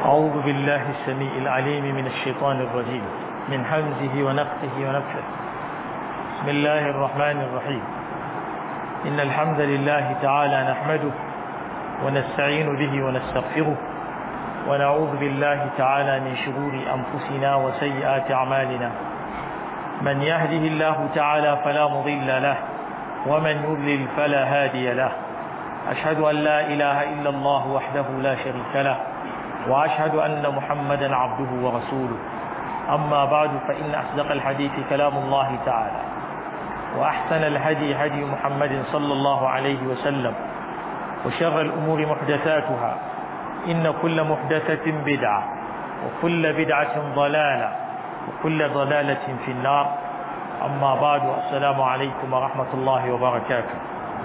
أعوذ بالله السميع العليم من الشيطان الرجيم من حمزه ونفخه ونفخه بسم الله الرحمن الرحيم إن الحمد لله تعالى نحمده ونستعين به ونستغفره ونعوذ بالله تعالى من شرور أنفسنا وسيئات أعمالنا من يهده الله تعالى فلا مضل له ومن يضلل فلا هادي له أشهد أن لا إله إلا الله وحده لا شريك له وأشهد أن محمدا عبده ورسوله أما بعد فإن أصدق الحديث كلام الله تعالى وأحسن الهدي هدي محمد صلى الله عليه وسلم وشر الأمور محدثاتها إن كل محدثة بدعة وكل بدعة ضلالة وكل ضلالة في النار أما بعد السلام عليكم ورحمة الله وبركاته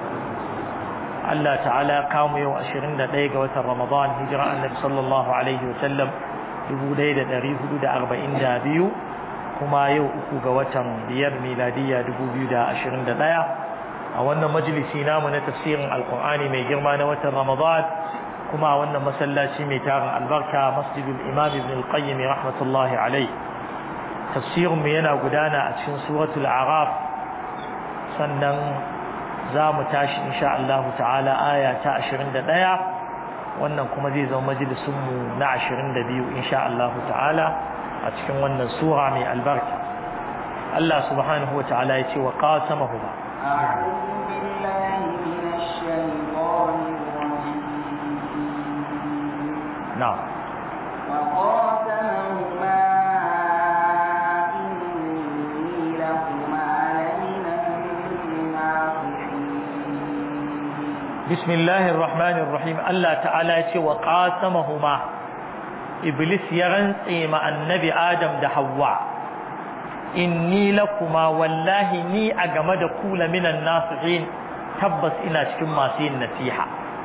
Allah ta'ala kamu yau 21 ga watan Ramadan hijira annabi sallallahu alaihi wa sallam 1442 kuma yau uku ga watan biyar miladiya 2021 a wannan majalisi namu na tafsirin alqur'ani mai girma na watan Ramadan kuma a wannan masallaci mai tarin albarka masjidul imam ibn al-qayyim rahmatullahi alaihi tafsirin mu yana gudana a cikin suratul araf sannan za mu tashi insha Allah ta'ala aya ta 21 wannan kuma zai zama majalisunmu na 22 insha Allah ta'ala a cikin wannan sura mai albarka Allah subhanahu wa ta'ala ya ce wa qasamahu ba أعوذ بالله من الشيطان الرجيم na'am وقاسمهما إني لكما لمن الناصحين bismillahir rahmanir rahim Allah ta'ala ya ce wa qasamahuma iblis ya rantse ma annabi adam da Hawwa inni lakuma wallahi ni a game da ku la minan nasihin tabbas ina cikin masu yin nasiha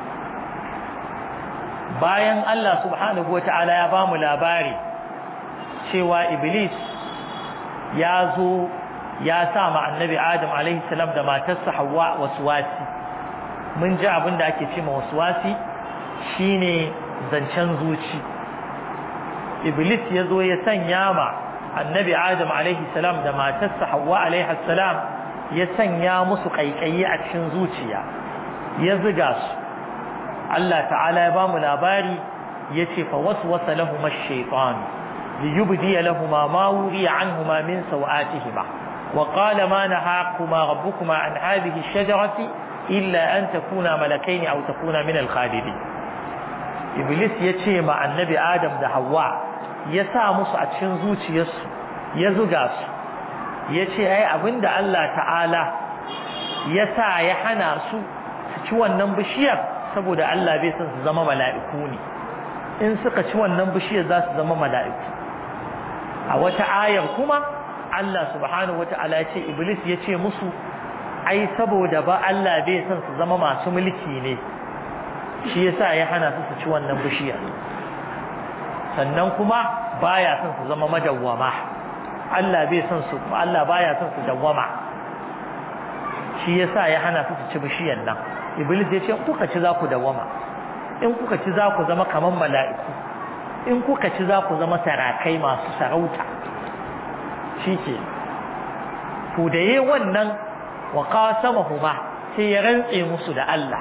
bayan Allah subhanahu wata'ala ya ba mu labari cewa iblis ya zo ya sa ma annabi adam alaihi salam da matarsa Hawwa waswasi mun ji abin da ake ce ma waswasi shine zancen zuci iblis ya zo ya sanya ma annabi adam alaihi salam da matarsa Hawwa alaihi salam ya sanya musu kaikayi a cikin zuciya ya ziga su Allah ta'ala ya bamu labari yace fa waswasa lahum ash-shaytan liyubdi lahum ma wuriya anhuma min sawatihima wa qala ma nahaquma rabbukuma an hadhihi ash-shajarati illa an takuna malakayn aw takuna min al-khalidin iblis yace ma annabi adam da Hawwa ya sa musu a cikin zuciyarsu ya zuga su yace ai abinda Allah ta'ala ya sa ya hana su su ci wannan bishiyar saboda Allah bai son su zama mala'iku ne in suka ci wannan bishiyar za su zama mala'iku a wata ayar kuma Allah subhanahu wata'ala ya ce iblis ya ce musu ai saboda ba Allah bai son su zama masu mulki ne shi yasa ya hana su su ci wannan bishiyar sannan kuma baya son su zama madawwama Allah bai son su Allah baya son su dawwama shi yasa ya hana su su ci bishiyar nan iblis ya ce kuka ci za ku dawama in kuka ci za ku zama kaman mala'iku in kuka ci za ku zama sarakai masu sarauta shi ke to da yi wannan wa qasamahuma sai ya rantse musu da Allah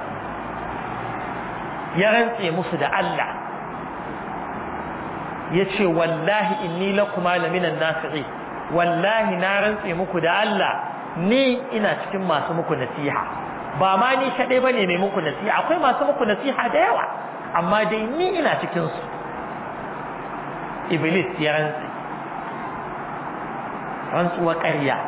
ya rantse musu da Allah ya ce wallahi inni lakuma laminan nasi'i wallahi na rantse muku da Allah ni ina cikin masu muku nasiha ba ma ni kaɗai ba ne mai muku nasiha akwai masu muku nasiha da yawa amma dai ni ina cikinsu iblis ya rantsi rantsuwa ƙarya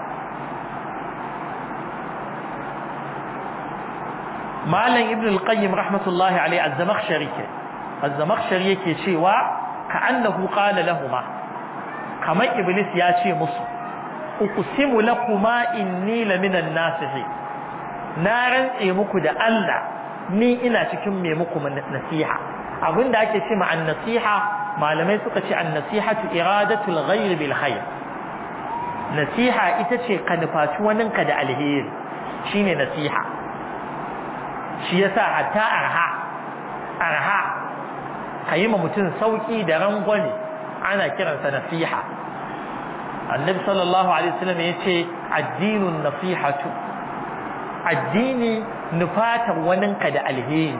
malam ibn al-qayyim rahmatullahi alaihi az-zamakhshari ke az-zamakhshari yake cewa ka'annahu qala lahumu kamar iblis ya ce musu uqsimu lakuma inni laminan nasihin na rantse muku da Allah ni ina cikin mai muku nasiha abinda ake ce ma nasiha malamai suka ce an-nasihatu iradatul ghayr bil khair nasiha ita ce ka nufaci waninka da alheri shine nasiha shi yasa hatta arha arha ka yi ma mutum sauki da rangwame ana kiransa nasiha annabi sallallahu alaihi wasallam ya ce addinun nasihatu addini nufatar waninka da alheri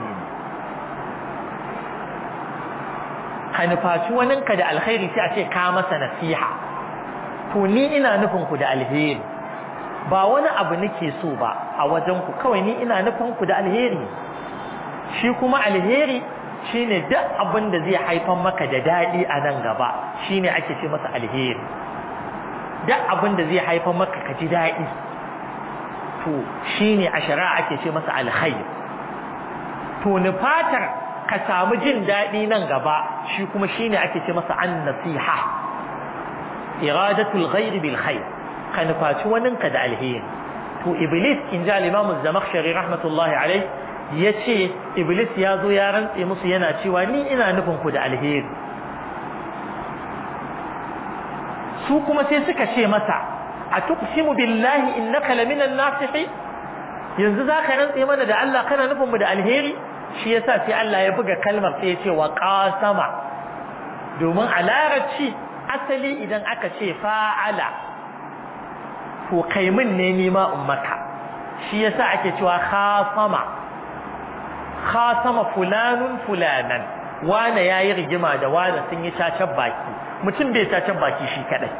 ka nufaci waninka da alheri sai a ce ka masa nasiha to ni ina nufin ku da alheri ba wani abu nake so ba a wajen ku kawai ni ina nufin ku da alheri shi kuma alheri shine duk abin da zai haifar maka da daɗi a nan gaba shine ake ce masa alheri duk abin da zai haifar maka ka ji daɗi to shine a shari'a ake ce masa alkhair to nufatar ka samu jin daɗi nan gaba shi kuma shine ake ce masa an nasiha iradatul ghair bil khair ka nufaci waninka da alheri to iblis in ji al-imam az-zamakhshari rahmatullahi alayh yace iblis ya zo ya rantse musu yana cewa ni ina nufin ku da alheri su kuma sai suka ce masa a tuqsimu billahi innaka laminan nasihi yanzu zaka rantse mana da Allah kana nufin mu da alheri shi yasa sai Allah ya buga kalmar sai ya ce wa qasama domin a larabci asali idan aka ce fa'ala to kai min ne ni ma ummaka shi yasa ake cewa khasama khasama fulanun fulanan wane yayi rigima da wane sun yi cacan baki mutum bai cacan baki shi kadai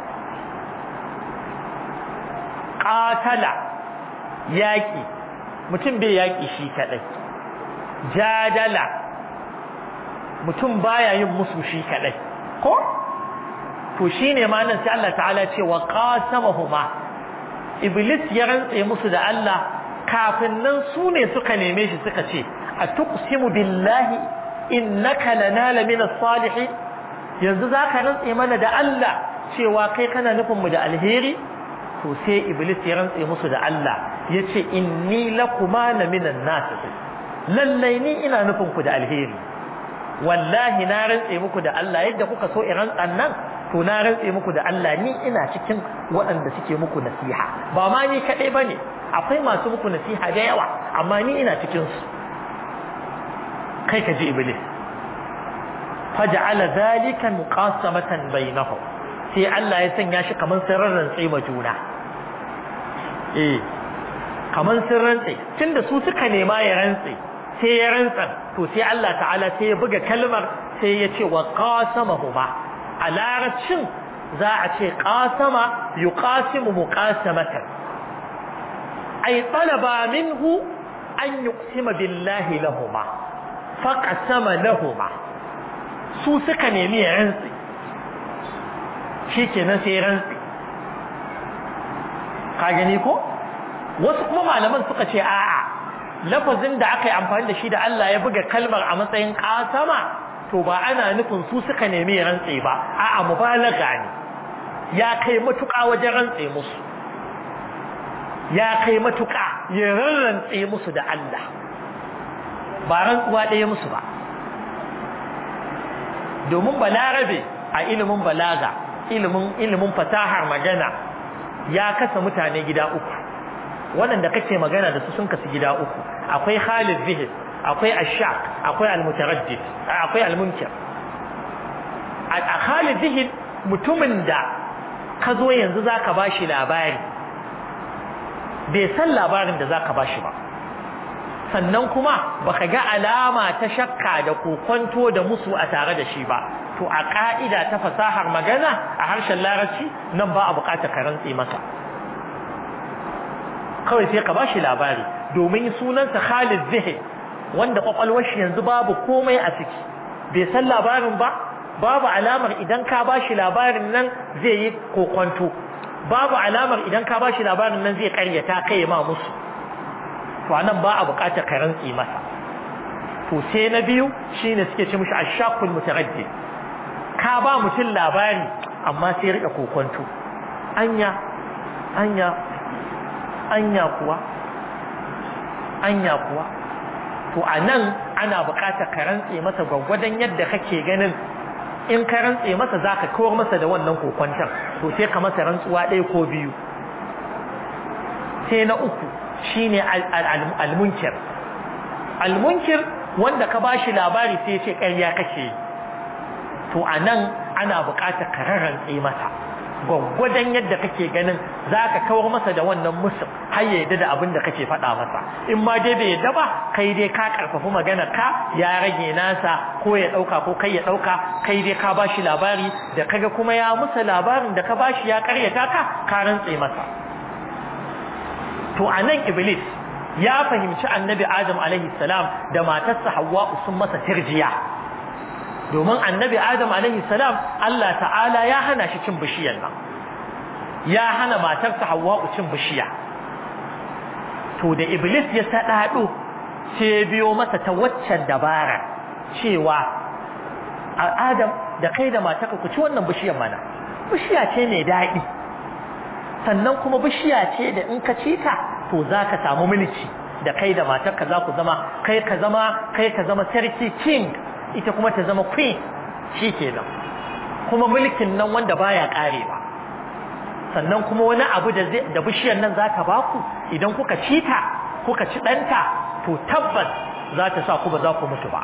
qatala yaki mutum bai yaki shi kadai jadala mutum baya yin musu shi kadai ko to shine ma nan sai Allah ta'ala ce wa qasamahuma iblis ya rantse musu da Allah kafin nan su ne suka neme shi suka ce a tuqsimu billahi innaka lana min as-salihin yanzu zaka rantse mana da Allah cewa kai kana nufin mu da alheri to sai iblis ya rantse musu da Allah yace inni lakuma la minan nasihin lallai ni ina nufin ku da alheri wallahi na rantse muku da Allah yadda kuka so in rantsan nan to na rantse muku da Allah ni ina cikin waɗanda suke muku nasiha ba ma ni kaɗai ba ne akwai masu muku nasiha da yawa amma ni ina cikin su kai ka ji iblis faja'ala zalika muqasamatan bainahum sai Allah ya sanya shi kaman sirrin rantse ma juna eh kaman sirrin rantse tunda su suka nema ya rantse sai ya rantsa to sai Allah ta'ala sai ya buga kalmar sai ya ce wa qasamahuma a larabcin za a ce qasama yuqasimu muqasamatan ay talaba minhu an yuqsima billahi lahuma faqasama lahuma su suka nemi ya rantsi shikenan sai rantsi ka gani ko wasu kuma malaman suka ce a'a lafazin da aka yi amfani da shi da Allah ya buga kalmar a matsayin kasama to ba ana nufin su suka nemi ya rantse ba a'a mubalaga ne ya kai matuƙa wajen rantse musu ya kai matuƙa ya rarrantse musu da Allah ba rantsuwa ɗaya musu ba domin balarabe a ilimin balaga ilimin ilimin fasahar magana ya kasa mutane gida uku waɗanda kake magana da su sun kasu gida uku akwai Khalid Zihid akwai Ashaq akwai Al-Mutaraddid akwai Al-Munkir a Khalid Zihid mutumin da ka zo yanzu zaka bashi labari bai san labarin da zaka bashi ba sannan kuma baka ga alama ta shakka da kokonto da musu a tare da shi ba to a ka'ida ta fasahar magana a harshen larabci nan ba a bukatar ka rantse masa kawai sai ka bashi labari domin sunansa Khalid Zihid wanda kwakwalwar shi yanzu babu komai a ciki bai san labarin ba babu alamar idan ka bashi labarin nan zai yi kokonto babu alamar idan ka bashi labarin nan zai karyata kai ma musu to anan ba a bukatar ka rantsi masa to sai na biyu shine suke ce mishi ashaqul mutaraddid ka ba mutum labari amma sai rika kokonto anya anya anya kuwa anya kuwa to anan ana buƙatar ka rantse masa gwagwadon yadda kake ganin in ka rantse masa zaka kawar masa da wannan kokwantar to sai ka masa rantsuwa ɗaya ko biyu sai na uku shine al-munkir al-munkir wanda ka bashi labari sai ya ce ƙarya kake to anan ana buƙatar ka rarrantse masa gwaggwadon yadda kake ganin za ka kawar masa da wannan musu har ya yadda da abin da kake faɗa masa in ma dai bai yadda ba kai dai ka karfafi magana ka ya rage nasa ko ya ɗauka ko kai ya ɗauka kai dai ka ba shi labari da kaga kuma ya musa labarin da ka ba shi ya karyata ka ka rantse masa to a nan iblis ya fahimci annabi adam alaihi salam da matarsa hawwa sun masa tirjiya domin annabi adam alaihi salam Allah ta'ala ya hana shi cin bishiyar nan ya hana matarsa hawwa cin bishiya to da iblis ya sadado sai ya biyo masa ta waccan dabara cewa adam da kai da matarka ku ci wannan bishiyar mana bishiya ce mai daɗi sannan kuma bishiya ce da in ka ci ta to za ka samu mulki da kai da matarka za ku zama kai ka zama kai ka zama sarki king ita kuma ta zama queen shi kenan kuma mulkin nan wanda baya karewa sannan kuma wani abu da da bishiyar nan za ta baku idan kuka ci ta kuka ci ɗanta to tabbas za ta sa ku ba za ku mutu ba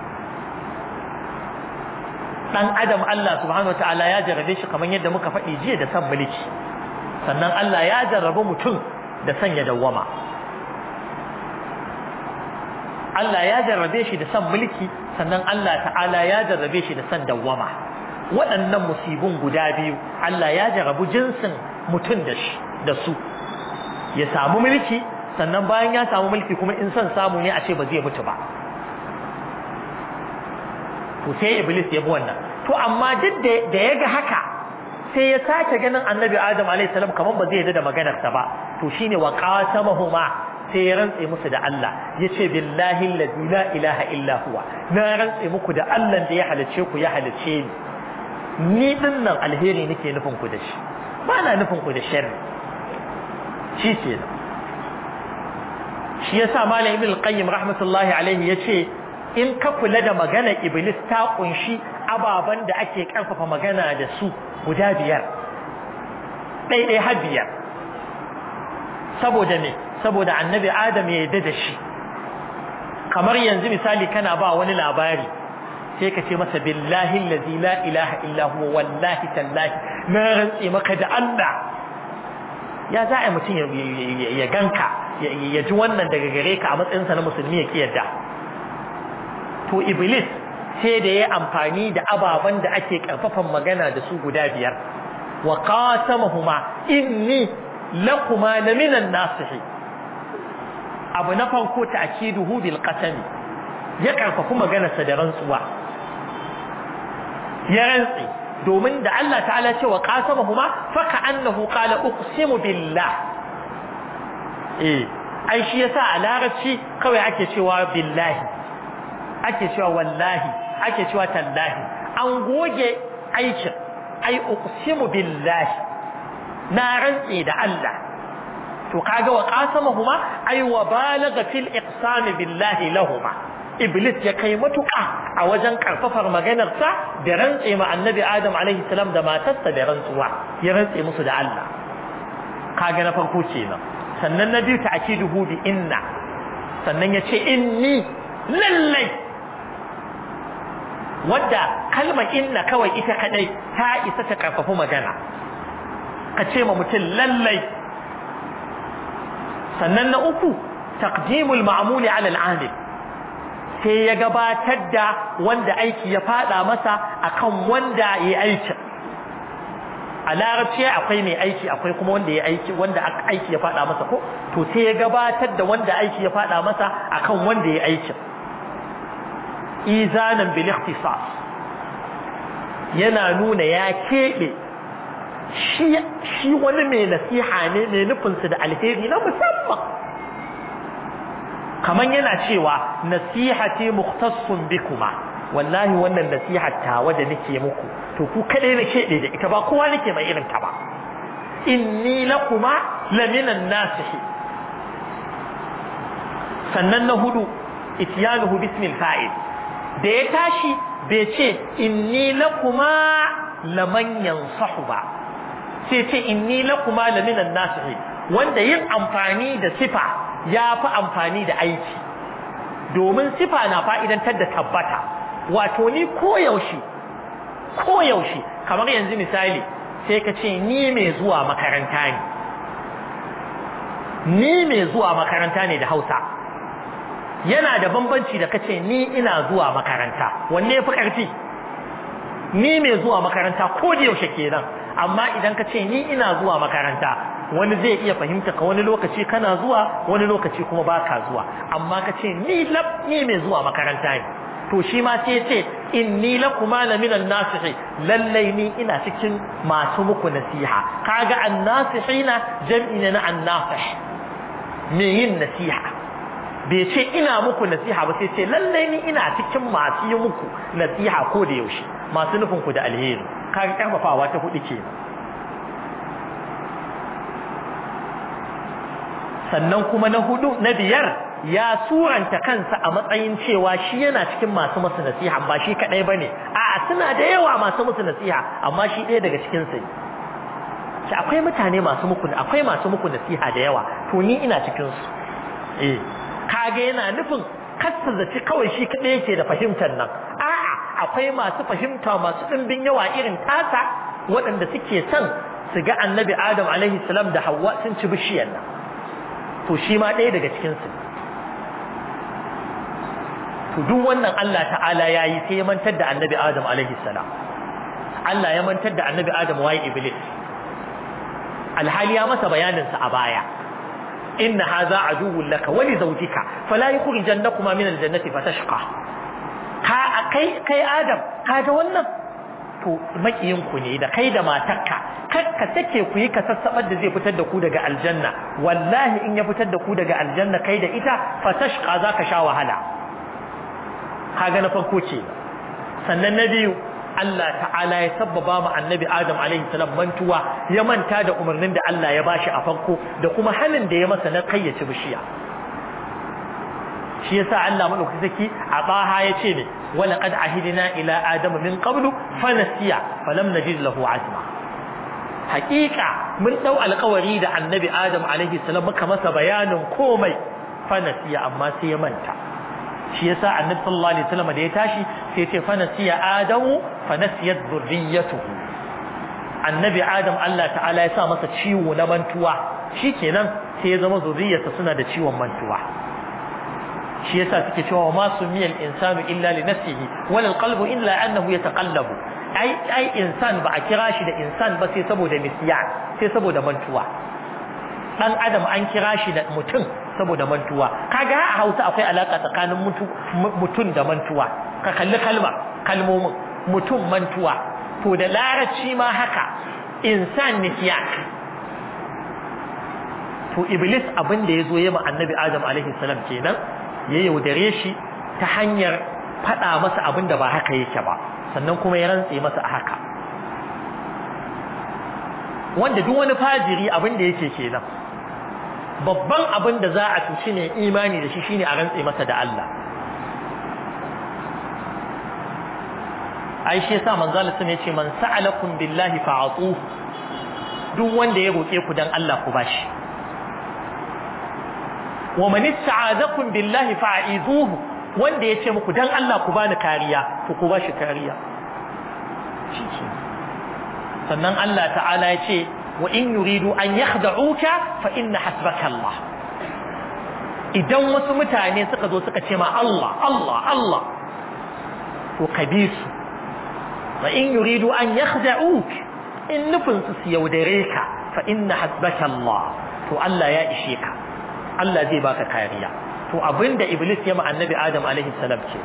dan adam Allah subhanahu wataala ya jarrabe shi kamar yadda muka faɗi jiya da san mulki sannan Allah ya jarrabe mutum da sanya dawwama Allah ya jarrabe shi da san mulki sannan Allah ta'ala ya jarrabe shi da san dawwama waɗannan musibun guda biyu Allah ya jarrabu jinsin mutum da shi da su ya samu mulki sannan bayan ya samu mulki kuma in son samu ne a ce ba zai mutu ba to sai iblis ya bi wannan to amma duk da ya ga haka sai ya sake ganin annabi adam alayhi salam kaman ba zai yarda da maganarsa ba to shine wa qasamahuma sai ya rantse musu da Allah yace billahi allazi la ilaha illa huwa na rantse muku da Allah da ya halice ku ya halice ni ni din nan alheri nake nufin ku da shi ba na nufin ku da sharri shi ke shi yasa malam ibn al-qayyim rahmatullahi alaihi yace in ka kula da magana iblis ta kunshi ababen da ake karfafa magana da su guda biyar ɗaiɗai har biyar saboda me saboda annabi adam ya yarda da shi kamar yanzu misali kana ba wani labari sai ka ce masa billahi allazi la ilaha illa huwa wallahi tallahi na rantse maka da Allah ya za a mutum ya ganka ya ji wannan daga gare ka a matsayinsa na musulmi ya ki yadda to iblis sai da ya amfani da ababen da ake karfafan magana da su guda biyar wa qasamahuma inni lakuma laminan nasihi abu na farko ta'kiduhu bil qasami ya karfafu maganarsa da rantsuwa ya rantsi domin da Allah ta'ala ce wa qasamahuma fa ka'annahu qala uqsimu billah eh ai shi yasa a larabci kawai ake cewa billahi ake cewa wallahi ake cewa tallahi an goge aikin ai uqsimu billahi na rantsi da Allah to kaga wa qasamahuma ai wa balagha fil iqsam billahi lahumma iblis ya kai matuƙa a wajen karfafar maganarsa da rantse ma annabi adam alaihi salam da matarsa da rantsuwa ya rantse musu da Allah kaga na farko kenan sannan na biyu ta'kiduhu bi inna sannan ya ce inni lallai wadda kalmar inna kawai ita kadai ta isa ta karfafi magana ka ce ma mutum lallai sannan na uku taqdimul ma'muli ala al-amil sai ya gabatar da wanda aiki ya fada masa akan wanda ya aiki a larabci akwai mai aiki akwai kuma wanda ya aiki wanda aiki ya fada masa ko to sai ya gabatar da wanda aiki ya fada masa akan wanda ya aiki izanan bil ikhtisas yana nuna ya kebe shi shi wani mai nasiha ne mai nufinsu da alheri na musamman kaman yana cewa nasihati mukhtassun bikuma wallahi wannan nasiha tawa da nake muku to ku kadai na kebe da ita ba kowa nake mai irin ta ba inni lakuma laminan nasihi sannan na hudu ityanuhu bismil fa'il da ya tashi bai ce inni lakuma laman yansahu ba sai ce inni lakuma laminan nasihi wanda yin amfani da sifa ya fi amfani da aiki domin sifa na fa'idantar da tabbata wato ni koyaushe ko yaushe kamar yanzu misali sai ka ce ni mai zuwa makaranta ne ni mai zuwa makaranta ne da Hausa yana da bambanci da kace ni ina zuwa makaranta wanne yafi karfi ni mai zuwa makaranta ko da yaushe kenan amma idan ka ce ni ina zuwa makaranta wani zai iya fahimta ka wani lokaci kana zuwa wani lokaci kuma baka zuwa amma ka ce ni lab ni mai zuwa makaranta ne to shi ma sai ce inni lakuma la minan nasihi lallai ni ina cikin masu muku nasiha kaga annasihina jam'i ne na annasih me yin nasiha bai ce ina muku nasiha ba sai ce lallai ni ina cikin masu yi muku nasiha ko da yaushe masu nufin ku da alheri kaga karfafawa ta hudu ke sannan kuma na hudu na biyar ya suranta kansa a matsayin cewa shi yana cikin masu masu nasiha ba shi kadai bane a'a suna da yawa masu musu nasiha amma shi ɗaya daga cikin su shi akwai mutane masu muku akwai masu muku nasiha da yawa to ni ina cikin su eh kage yana nufin kasta zaci kawai shi kadai yake da fahimtar nan a'a akwai masu fahimta masu dimbin yawa irin tasa waɗanda suke son su ga annabi adam alaihi salam da hawa sun ci bishiyar nan to shi ma ɗaya daga cikin su to duk wannan Allah ta'ala yayi sai ya mantar da annabi adam alaihi salam Allah ya mantar da annabi adam waye iblis alhali ya masa bayanin sa a baya inna hadha aduwwun laka wa li zawjika fala yukhrijannakuma min aljannati fatashqa ka kai kai adam kaga wannan to makiyin ku ne da kai da matarka kakka take ku yi kasassabar da zai fitar da ku daga aljanna wallahi in ya fitar da ku daga aljanna kai da ita fatashqa zaka sha wahala kaga na farko ce sannan na biyu Allah ta'ala ya sabbaba mu annabi Adam alaihi salam mantuwa ya manta da umarnin da Allah ya bashi a farko da kuma halin da ya masa na kayyace bishiya shi yasa Allah madaukakin saki a baha ya ce ne wala qad ahidna ila adam min qablu fa nasiya falam najid lahu azma haqiqa mun dau alƙawari da annabi Adam alaihi salam muka masa bayanin komai fa nasiya amma sai ya manta shi yasa annabi sallallahu alaihi wasallam da ya tashi sai ya ce fa nasiya adamu fa nasiyat dhurriyyatuhu annabi adam Allah ta'ala ya sa masa ciwo na mantuwa shikenan sai ya zama zuriyarsa suna da ciwon mantuwa shi yasa suke cewa ma sumiyal insanu illa li nafsihi wal qalbu illa annahu yataqallabu ai ai insan ba a kira shi da insan ba sai saboda nisyan sai saboda mantuwa dan adam an kira shi da mutum saboda mantuwa kaga a Hausa akwai alaka tsakanin mutum da mantuwa ka kalli kalma kalmomin mutum mantuwa to da larabci ma haka insan nisyan to iblis abin da yazo yayi ma annabi adam alaihi salam kenan ya yaudare shi ta hanyar faɗa masa abin da ba haka yake ba sannan kuma ya rantse masa a haka wanda duk wani fajiri abin da yake kenan babban abin da za a tuci ne imani da shi shine a rantse masa da Allah ai shi yasa manzo Allah sun yace man sa'alakum billahi fa'atuhu duk wanda ya roke ku dan Allah ku bashi wa man ista'adakum billahi fa'izuhu wanda yace muku dan Allah ku bani kariya to ku bashi kariya sannan Allah ta'ala yace wa in yuridu an yakhda'uka fa inna hasbaka Allah idan wasu mutane suka zo suka ce ma Allah Allah Allah to kabisu wa in yuridu an yakhda'uk in nufin su yaudare ka fa inna hasbaka Allah to Allah ya ishe ka Allah zai baka kariya to abinda iblis ya ma annabi adam alaihi salam ce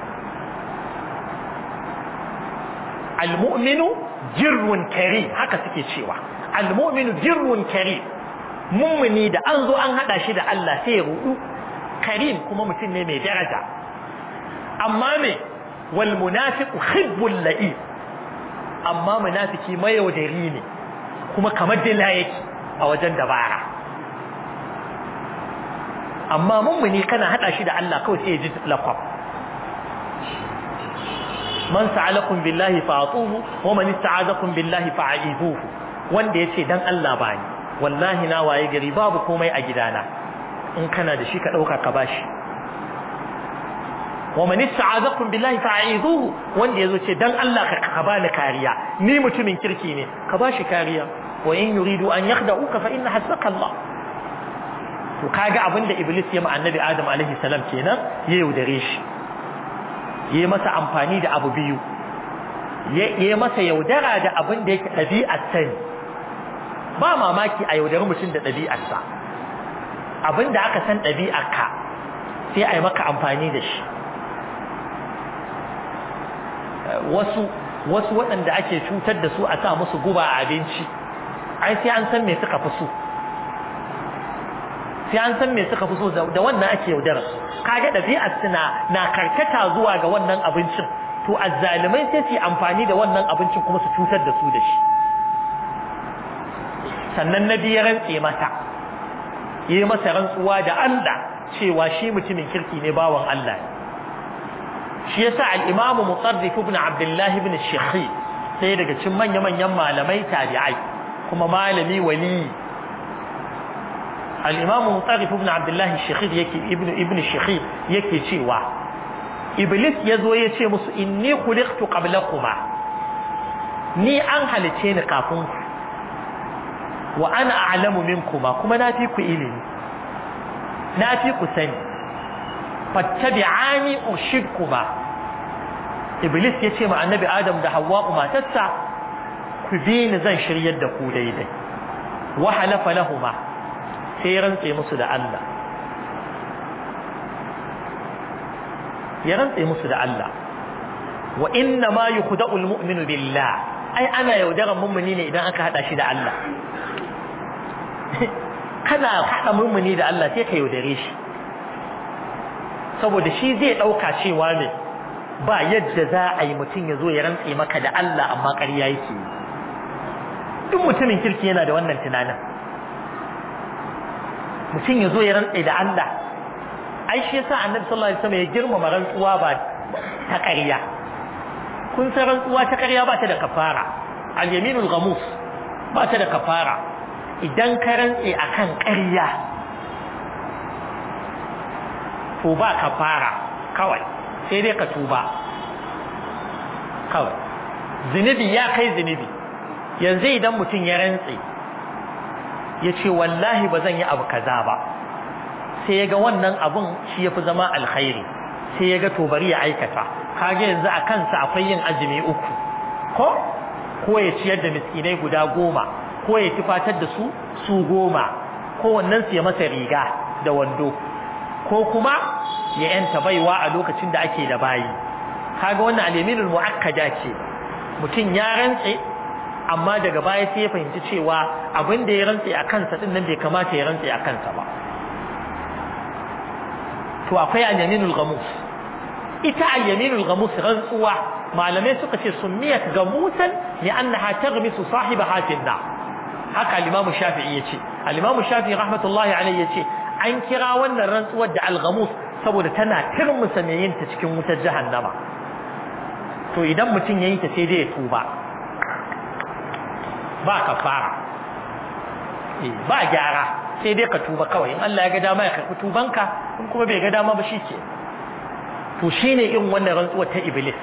almu'minu jirrun kari haka suke cewa almu'minu jirrun kari mummuni da an zo an hada shi da Allah sai ya rudu karim kuma mutum ne mai daraja amma me wal munafiqu khibbul la'i amma munafiki mayaudari ne kuma kamar dila yake a wajen dabara amma mummuni kana hada shi da Allah kawai sai ya ji lakwab man sa'alakum billahi fa'atuhu wa man ista'azakum billahi fa'izuhu wanda yace dan Allah bani wallahi na waye gari babu komai a gidana in kana da shi ka dauka ka bashi wa man ista'azakum billahi fa'izuhu wanda yazo ce dan Allah ka ka bani kariya ni mutumin kirki ne ka bashi kariya wa in yuridu an yakhda'uka fa inna hasbaka Allah to kaga abinda iblis ya ma annabi adam alaihi salam kenan ya yaudare shi yayi masa amfani da abu biyu yayi masa yaudara da abin da yake ɗabi'ar sani ba mamaki a yaudari mutum da ɗabi'arsa abin da aka san ɗabi'arka sai a yi maka amfani da shi wasu wasu waɗanda ake cutar da su a sa musu guba a abinci ai sai an san me suka fi so sai an san me suka fi so da wannan ake yaudara kaga ɗabi'ar suna na karkata zuwa ga wannan abincin to azzalimai sai su yi amfani da wannan abincin kuma su cutar da su da shi sannan na biya rantse masa yi masa rantsuwa da Allah cewa shi mutumin kirki ne bawan Allah shi yasa al-Imam Mutarrif ibn Abdullah ibn Shekhi sai daga cikin manya-manyan malamai tabi'ai kuma malami wali al-Imam Mutarrif ibn Abdullah Shekhi yake ibn ibn Shekhi yake cewa Iblis yazo ya ce musu inni khuliqtu qablakuma ni an halice ni kafin ku wa ana a'lamu minkuma kuma na fi ku ilimi na fi ku sani fattabi'ani ushidkuma iblis ya ce ma annabi adam da hawwa'u matarsa ku bi ni zan shiryar da ku daidai wa halafa lahuma sai rantse musu da Allah ya rantse musu da Allah wa inna ma yukhda'u al-mu'minu billah ai ana yaudaran mummuni ne idan aka hada shi da Allah kana haɗa mummuni da Allah sai ka yaudare shi saboda shi zai ɗauka cewa ne ba yadda za a yi mutum ya zo ya rantse maka da Allah amma ƙarya yake yi duk mutumin kirki yana da wannan tunanin mutum ya zo ya rantse da Allah ai shi yasa annabi sallallahu alaihi wasallam ya girmama rantsuwa ba ta ƙarya kun san rantsuwa ta ƙarya ba ta da kafara al-yaminul ghamus ba ta da kafara idan ka rantse akan ƙarya to ba ka fara kawai sai dai ka tuba kawai zunubi ya kai zunubi yanzu idan mutum ya rantse ya ce wallahi ba zan yi abu kaza ba sai ya ga wannan abun shi ya fi zama alkhairi sai ya ga to bari ya aikata kage yanzu a kansa akwai yin azumi uku ko ko ya ciyar da miskinai guda goma ko ya tufatar da su su goma ko wannan su ya masa riga da wando ko kuma ya yanta baiwa a lokacin da ake da bayi kaga wannan al-yaminul muakkada ce mutum ya rantse amma daga baya sai ya fahimci cewa abin da ya rantse a kansa din nan bai kamata ya rantse a kansa ba to akwai al-yaminul ghamus ita al-yaminul ghamus rantsuwa malamai suka ce sunniyat gamusan li'annaha taghmisu sahibaha fi an haka al-imam shafi'i yace al-imam shafi'i rahmatullahi alayhi yace an kira wannan rantsuwar da al-ghamus saboda tana turmusa mai yin ta cikin wutar jahannama to idan mutum yayi ta sai dai ya tuba ba kafara eh ba gyara sai dai ka tuba kawai in Allah ya ga dama ya karɓi tubanka in kuma bai ga dama ba shike to shine irin wannan rantsuwar ta iblis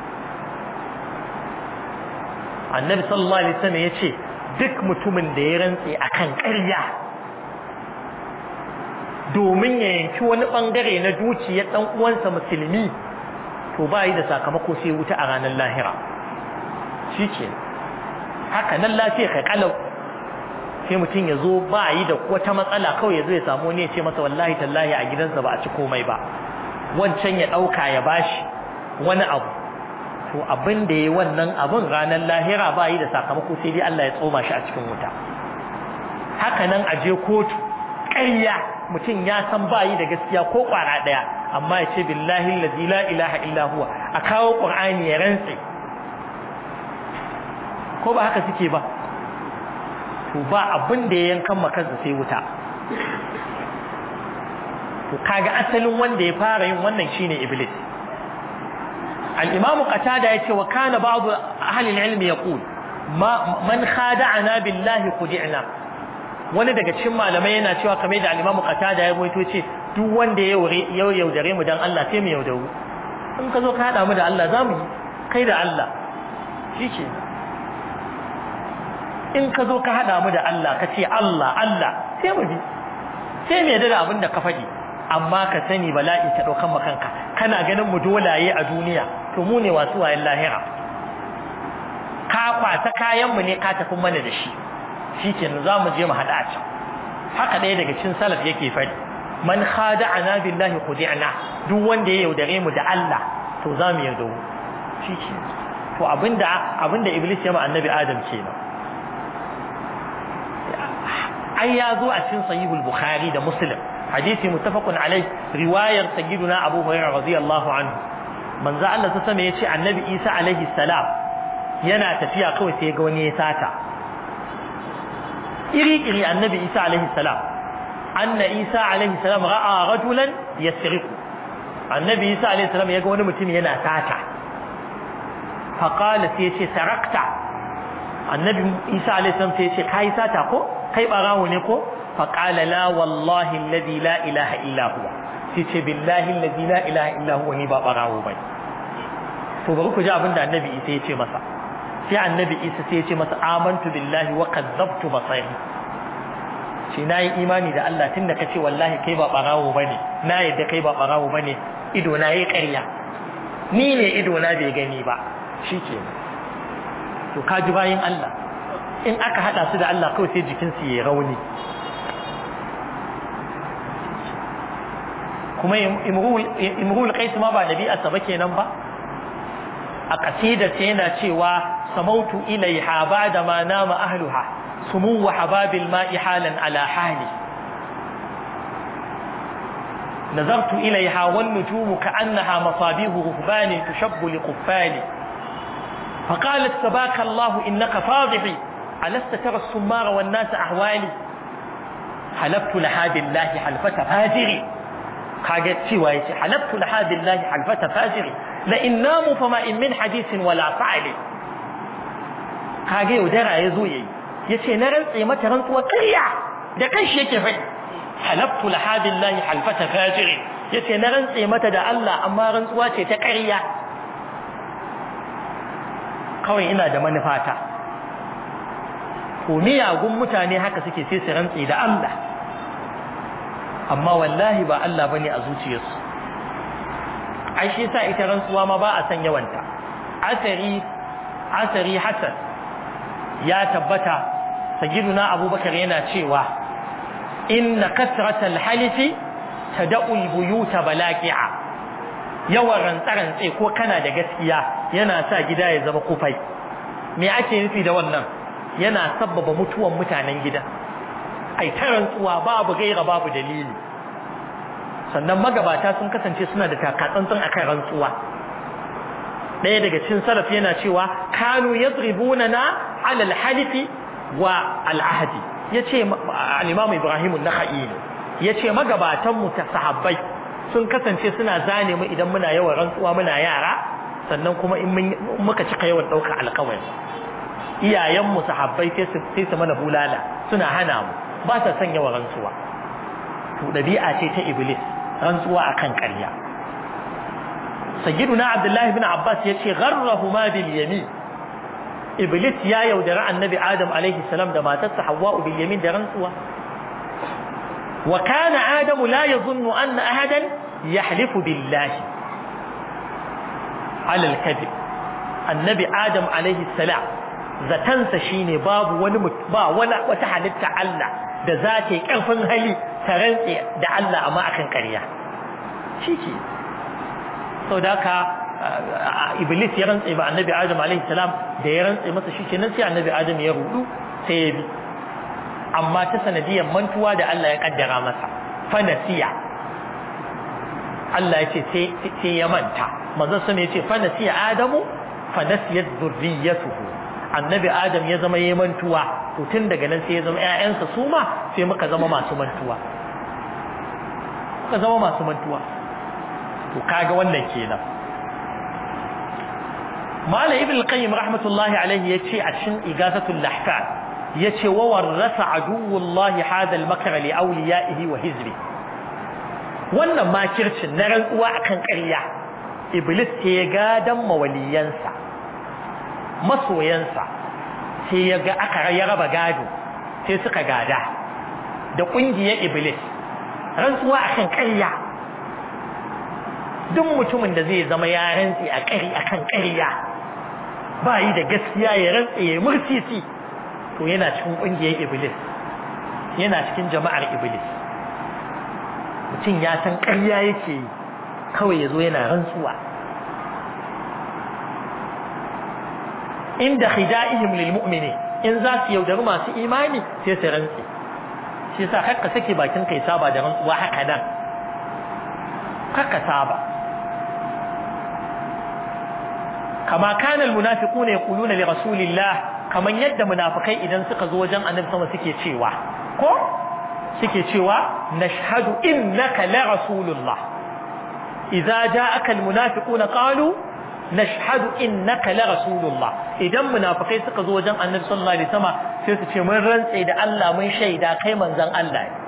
annabi sallallahu alaihi wasallam yace duk mutumin da ya rantse akan ƙarya domin ya yanki wani bangare na dukiyar dan uwansa musulmi to ba yi da sakamako sai wuta a ranar lahira shike haka nan lafiya kai kalau sai mutum ya zo ba yi da wata matsala kawai ya zo ya samu ne ya ce masa wallahi tallahi a gidansa ba a ci komai ba wancan ya ɗauka ya bashi wani abu to abin da ya wannan abin ranar lahira ba yi da sakamako sai dai Allah ya tsoma shi a cikin wuta haka nan a je kotu ƙarya mutum ya san ba yi da gaskiya ko ƙwara ɗaya amma ya ce billahi allazi la ilaha illa huwa a kawo qur'ani ya rantse ko ba haka suke ba to ba abin da ya yankan makansa sai wuta to kaga asalin wanda ya fara yin wannan shine iblis al-imamu qatada yace wa kana ba'd ahli al-ilm yaqul ma man khada'ana billahi khudi'na wani daga cikin malamai yana cewa kamar da al-imamu qatada ya rawaito ce duk wanda ya yaudare mu dan Allah sai mu yaudaru in ka zo ka haɗa mu da Allah za mu yi kai da Allah shi ke in ka zo ka haɗa mu da Allah ka ce Allah Allah sai mu bi sai mu yadda da abin da ka faɗi amma ka sani bala'i ta ɗaukan makanka kana ganin mu dolaye a duniya to mu ne wasu wayan lahira ka kwata kayan mu ne ka tafi mana da shi shi ke za mu je mu haɗa a can haka ɗaya daga cikin salaf yake faɗi man khada'ana billahi khudi'na duk wanda ya yaudare mu da Allah to za mu yaudare shi ke to abinda abinda iblis ya ma annabi adam kenan ai ya zo a cikin sahihul bukhari da muslim hadisi muttafaqun alai riwayar sayyiduna abu hurairah radiyallahu anhu manzo Allah ta sama yace annabi isa alaihi salam yana tafiya kawai sai ga wani ya sata iri iri annabi isa alaihi salam anna isa alaihi salam ra'a rajulan yasriqu annabi isa alaihi salam ya ga wani mutum yana sata faqala sai yace sarakta annabi isa alaihi salam sai yace kai sata ko kai barawo ne ko faqala la wallahi alladhi la ilaha illa huwa sai ce billahi alladhi la ilaha illa huwa ni ba barawo bai to bari ku ji abin da annabi isa ya ce masa sai annabi isa sai ya ce masa amantu billahi wa kadzabtu basari shi na yi imani da Allah tunda ka ce wallahi kai ba barawo bane na yadda kai ba barawo bane ido na yi ƙarya ni ne ido na bai gani ba shike to ka ji bayin Allah in aka hada su da Allah kawai sai jikinsu ya rauni kuma imrul qais ma ba nabi'arsa ba kenan ba a kasidar ta yana cewa samautu ilaiha ba'da ma nama ahluha sumu wa hababil ma'i halan ala hali نظرت إليها والنجوم كأنها مصابيح رهبان تشب لقفال فقالت سباك الله إنك فاضحي ألست ترى السمار والناس أحوالي حلفت لها بالله حلفة فاجري قالت سوى حلفت لها بالله حلفة فاجري لئن ناموا فما إن من حديث ولا فعل kage yaudara ya zo yayi yace na rantse mata rantsuwa ƙarya da kanshi yake fai halaftu laha billahi halfata fajiri yace na rantse mata da Allah amma rantsuwa ce ta ƙarya kawai ina da manufata ko miyagun mutane haka suke sai su rantse da Allah amma wallahi ba Allah bane a zuciyarsu ai shi yasa ita rantsuwa ma ba a san yawanta asari asari hasan ya tabbata sayyiduna abubakar yana cewa inna kasratal halifi tad'u albuyuta balaqi'a yawan rantsarantse ko kana da gaskiya yana sa gida ya zama kufai me ake nufi da wannan yana sabbaba mutuwan mutanen gida ai ta rantsuwa babu gaira babu dalili sannan magabata sun kasance suna da takatsantsan akan rantsuwa ɗaya daga cikin salaf yana cewa kanu yadribuna na ala alhalifi wa al'ahdi yace al-imam ibrahim an-nakhai ne yace magabatan mu ta sahabbai sun kasance suna zane mu idan muna yawan rantsuwa muna yara sannan kuma in muka cika yawan ɗaukar alƙawari iyayen mu sahabbai sai su sai su mana bulala suna hana mu ba sa son yawan rantsuwa to dabi'a ce ta iblis rantsuwa akan ƙarya sayyiduna abdullahi ibn abbas yace gharrahuma bil yamin iblis ya yaudara annabi adam alaihi salam da matarsa hawwa bil yamin da rantsuwa wa kana adamu la yadhunnu anna ahadan yahlifu billahi ala al-kadhib annabi adam alaihi salam zatansa shine babu wani ba wala wata halitta Allah da za ta yi karfin hali ta rantse da Allah amma akan ƙarya shike saboda haka iblis ya rantse ba annabi adam alaihi salam da ya rantse masa shi kenan sai annabi adam ya rudu sai ya bi amma ta sanadiyar mantuwa da Allah ya kaddara masa fa nasiya Allah ya ce sai ya manta manzon sa ya ce fa nasiya adamu fa nasiyat dhurriyyatuhu annabi adam ya zama yayin mantuwa to tun daga nan sai ya zama ƴaƴansa su ma sai muka zama masu mantuwa muka zama masu mantuwa to kaga wannan kenan Malam Ibn Qayyim rahmatullahi alaihi yace a cikin Igasatul Lahfan yace wa warrasa aduwullahi hada al-makr li awliyaihi wa hizbi wannan makircin na rantsuwa akan ƙarya iblis sai ya gadan mawaliyansa masoyansa sai ya ga aka ya raba gado sai suka gada da ƙungiyar iblis rantsuwa akan ƙarya duk mutumin da zai zama ya rantse a ƙari akan ƙarya ba yi da gaskiya ya rantse ya murtisi to yana cikin ƙungiyar iblis yana cikin jama'ar iblis mutum ya san ƙarya yake yi kawai ya zo yana rantsuwa inda khida'ihim lil mu'mini in za su yaudari masu imani sai su rantse shi yasa kakka sake bakin kai saba da rantsuwa haka nan kakka saba kama kana al munafiquna yaquluna li rasulillah kaman yadda munafikai idan suka zo wajen annabi sama suke cewa ko suke cewa nashhadu innaka la rasulullah idza ja'aka al munafiquna qalu nashhadu innaka la rasulullah idan munafikai suka zo wajen annabi sallallahu alaihi wasallam sai su ce mun rantse da Allah mun shaida kai manzon Allah ne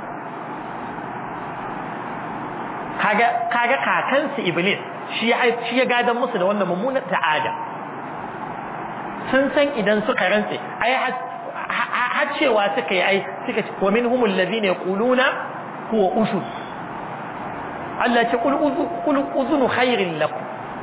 kaga kaga kakansu iblis shi ya shi ya gadan musu da wannan mummunar ta'ada sun san idan suka rantse ai har cewa suka yi ai suka ce wa minhumul ladina yaquluna huwa usul Allah ce qul uzunu khairin lakum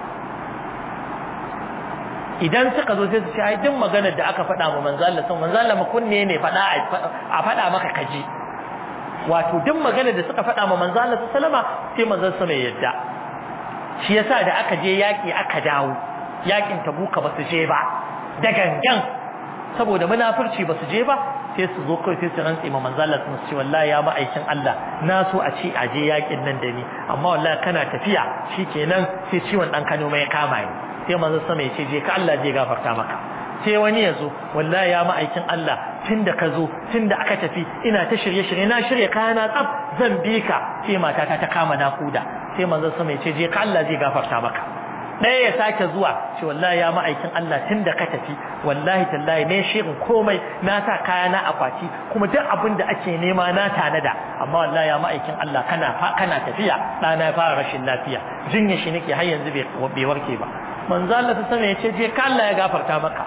idan suka zo sai su ce ai duk maganar da aka faɗa ma manzo Allah sun manzo Allah kunne ne faɗa a faɗa maka kaji wato duk maganar da suka faɗa ma manzo Allah sallama sai manzo sama ya yadda shi yasa da aka je yaki aka dawo yakin tabuka ba su je ba da gangan saboda munafurci ba su je ba sai su zo kai sai su rantse ma manzo Allah sun ce wallahi ya ma'aikin Allah na so a ce a je yakin nan da ni amma wallahi kana tafiya shikenan sai ciwon dan Kano mai kama ni sai manzo sama ya ce je ka Allah zai gafarta maka sai wani ya zo wallahi ya ma'aikin Allah tunda ka zo tunda aka tafi ina ta shirye shirye na shirye kayana tsaf zan bi ka sai matata ta kama nakuda sai manzo sama ya ce je ka Allah zai gafarta maka ɗaya ya sake zuwa ce wallahi ya ma'aikin Allah tunda ka tafi wallahi tallahi ne shirin komai na sa kayana akwati kuma duk abin da ake nema na tanada amma wallahi ya ma'aikin Allah kana kana tafiya ɗana ya fara rashin lafiya jinya shi nake har yanzu bai warke ba manzo Allah ta sama yace je ka Allah ya gafarta maka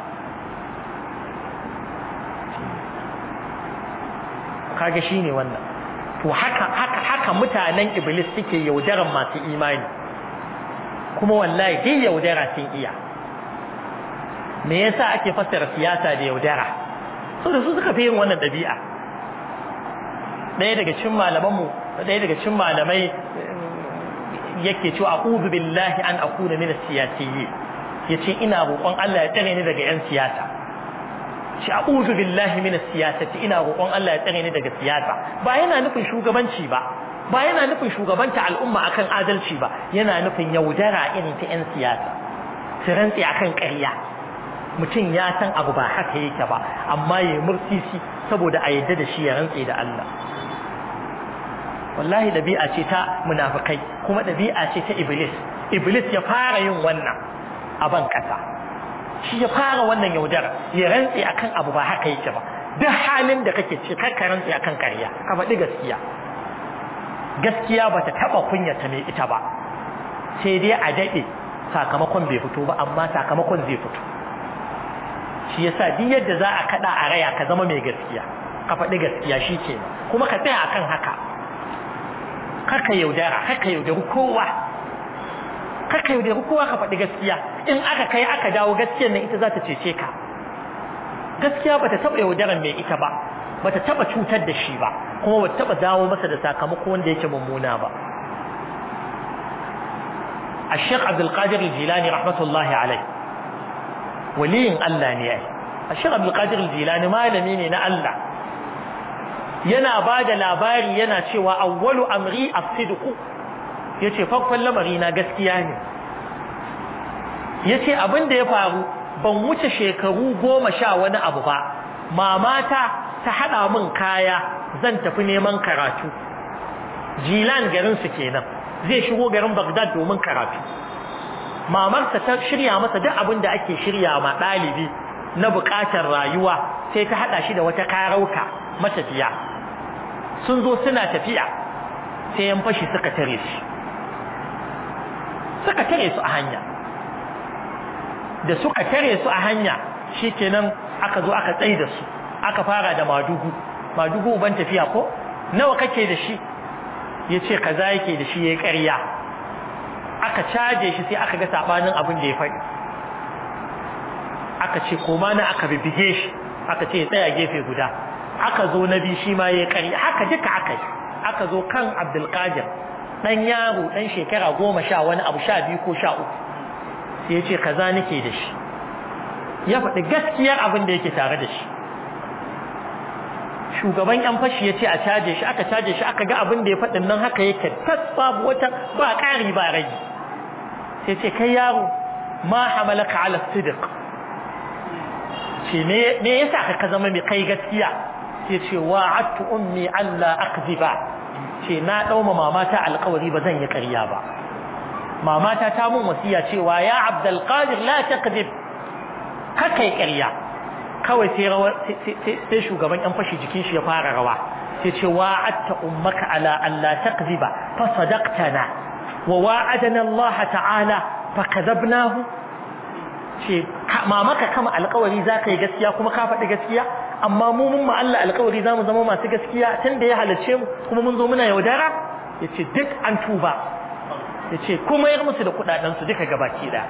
kage shine wannan to haka haka haka mutanen iblis suke yaudaran masu imani kuma wallahi dai yaudara sun iya me yasa ake fassara siyasa da yaudara saboda su suka fi yin wannan dabi'a ɗaya daga cikin malamanmu ɗaya daga cikin malamai yake cewa a'udhu billahi an akuna min as-siyasiyyin yace ina roƙon Allah ya tsare ni daga yan siyasa shi a'udhu billahi min as-siyasati ina roƙon Allah ya tsare ni daga siyasa ba yana nufin shugabanci ba ba yana nufin shugabanta al'umma akan adalci ba yana nufin yaudara irin ta yan siyasa su rantsi akan ƙarya mutum ya san abu ba haka yake ba amma ya mursisi saboda a yadda da shi ya rantsi da Allah wallahi dabi'a ce ta munafikai kuma dabi'a ce ta iblis iblis ya fara yin wannan a ban kasa shi ya fara wannan yaudar ya rantsi akan abu ba haka yake ba duk halin da kake ce kar ka rantsi akan ƙarya ka faɗi gaskiya gaskiya bata taba kunyata mai ita ba sai dai a dade sakamakon bai fito ba amma sakamakon zai fito shi yasa duk yadda za a kada a raya ka zama mai gaskiya ka faɗi gaskiya shi kenan kuma ka tsaya akan haka kaka yaudara kaka yaudari kowa kaka yaudari kowa ka faɗi gaskiya in aka kai aka dawo gaskiyar nan ita za ta cece ka gaskiya bata taɓa yaudaran mai ita ba bata taɓa cutar da shi ba kuma bata taɓa dawo masa da sakamako wanda yake mummuna ba الشيخ عبد القادر الجيلاني رحمة الله عليه ولي الله نياي الشيخ عبد القادر الجيلاني ما لميني نا الله yana ba da labari yana cewa awwalu amri as-sidqu yace farkon lamari na gaskiya ne yace abin da ya faru ban wuce shekaru goma sha wani abu ba mamata ta hada min kaya zan tafi neman karatu jilan garin su kenan zai shigo garin Baghdad domin karatu mamarsa ta shirya masa duk abin da ake shirya ma dalibi na bukatar rayuwa sai ta hada shi da wata karauka matafiya sun zo suna tafiya sai yan fashi suka tare shi suka tare su a hanya da suka tare su a hanya shikenan aka zo aka tsaye da su aka fara da madugu madugu ban tafiya ko nawa kake da shi yace kaza yake da shi yayi ƙarya aka caje shi sai aka ga sabanin abin da ya faɗi aka ce koma na aka bibige shi aka ce ya tsaya gefe guda aka zo na bi shi ma yayi ƙarya haka duka aka yi aka zo kan Abdul Qadir dan yaro dan shekara goma sha wani abu sha biyu ko sha uku sai ya ce kaza nake da shi ya faɗi gaskiyar abin da yake tare da shi shugaban yan fashi ya ce a caje shi aka caje shi aka ga abin da ya faɗin nan haka yake tas babu wata ba ƙari ba rage sai ce kai yaro ma hamalaka ala sidiq ce me yasa ka zama mai kai gaskiya sai ce wa'adtu ummi alla akziba ce na dauma mamata alƙawari ba zan yi ƙarya ba mamata ta mun wasiya cewa ya abdul qadir la takzib haka yi ƙarya kawai sai rawa sai shugaban yan fashi jikin shi ya fara rawa sai ce wa'adta ummaka ala alla takziba fa sadaqtana wa wa'adana Allah ta'ala fa kadhabnahu ce mamaka kama alƙawari zaka yi gaskiya kuma ka faɗi gaskiya amma mu mun ma Allah alƙawari zamu zama masu gaskiya tunda ya halace mu kuma mun zo muna yaudara yace duk an tuba yace kuma yar musu da kudaden su duka gabaki da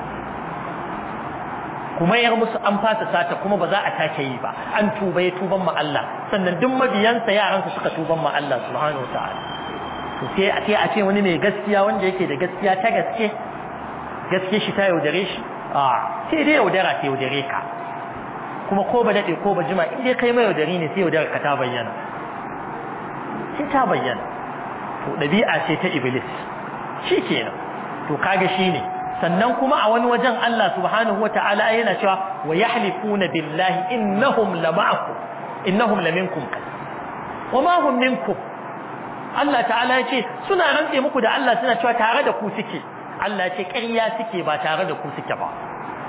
kuma yar musu an fasa sata kuma ba za a take yi ba an tuba ya tuban ma Allah sannan duk mabiyansa yaran su suka tuban ma Allah subhanahu wataala to sai a ce a ce wani mai gaskiya wanda yake da gaskiya ta gaske gaske shi ta yaudare shi a sai dai yaudara ta yaudare ka kuma ko ba daɗe ko ba jima in dai kai mai yaudari ne sai yaudara ka ta bayyana sai ta bayyana to ɗabi'a ce ta iblis shi kenan to kaga shi ne sannan kuma a wani wajen Allah subhanahu wa ta'ala yana cewa wa yahlifuna billahi innahum lama'akum innahum laminkum wa ma hum minkum Allah ta'ala ya ce suna rantse muku da Allah suna cewa tare da ku suke Allah ya ce ƙarya suke ba tare da ku suke ba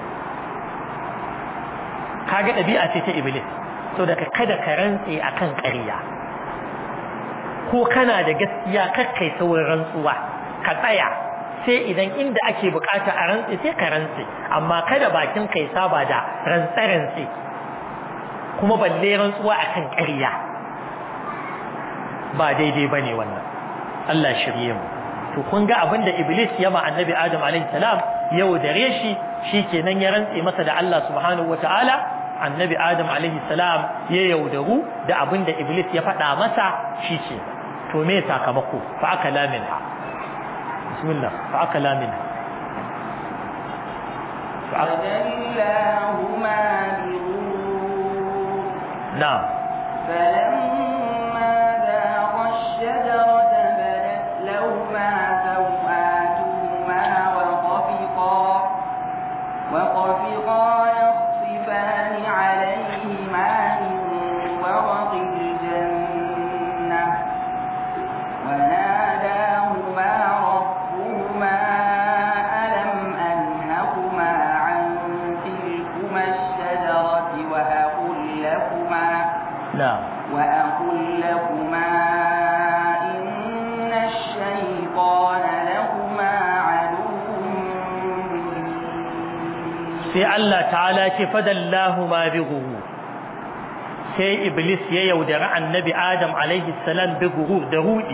kaga ɗabi'a ce ta iblis so daga kada ka rantse akan ƙarya ko kana da gaskiya kakkai saurin rantsuwa ka tsaya sai idan inda ake bukata a rantse sai ka rantse amma kada bakin kai saba da rantse rantse kuma balle rantsuwa akan ƙarya ba daidai bane wannan Allah shirye mu to kun ga abin da iblis ya ma annabi adam alaihi salam yau dare shi shikenan ya rantse masa da Allah subhanahu wataala annabi adam alaihi salam ya yaudaru da abin da iblis ya faɗa masa shi ce to me sakamako fa aka laminha bismillah fa aka laminha فدلاهما بغرور na'am فلما ذاقا الشجرة بدت لهما سوآتهما وطفقا وطفقا يخصفان عليهما من ورق الجنة وناداهما ربهما ألم أنهكما عن تلكما الشجرة وأقل لكما na'am وأقل لكما إن الشيطان لكما عدو مبين sai Allah ta'ala ce fadallahu ma bi ghurur sai iblis ya yaudari annabi adam alaihi salam bi ghurur da rudi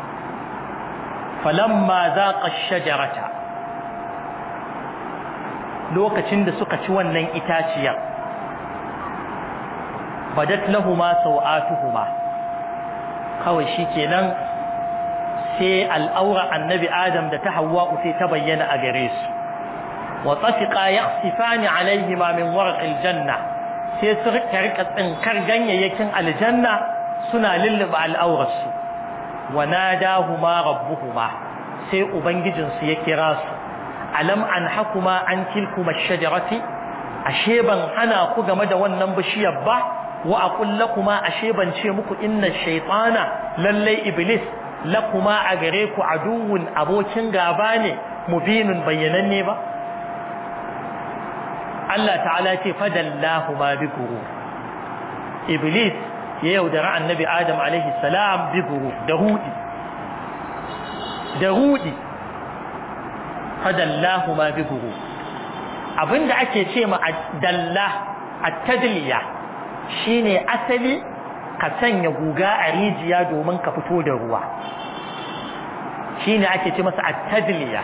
falamma zaqa ash-shajarata lokacin da suka ci wannan itaciyar badat lahumu sawatuhuma kawai shikenan sai al'aura annabi adam da ta hawwa sai ta bayyana a gare su وطفقا يخسفان عليهما من ورق الجنة sai su rika tsinkar ganyayyakin aljanna suna lulluba al'aurarsu wa nadahuma rabbuhuma sai ubangijinsu ya kira su alam an hakuma an tilkuma shajarati ashe ban hana ku game da wannan bishiyar ba wa aqul lakuma ashe ban ce muku inna shaytana lallai iblis lakuma a gare ku aduwwun abokin gaba ne mubinun bayyananne ba Allah ta'ala ce fadallahu ma bi guru Iblis ya yaudara annabi Adam alaihi salam bi guru da hudi da hudi fadallahuma bi guru abinda ake ce ma dalla at-tadliya shine asali ka sanya guga a rijiya domin ka fito da ruwa shine ake ce masa at-tadliya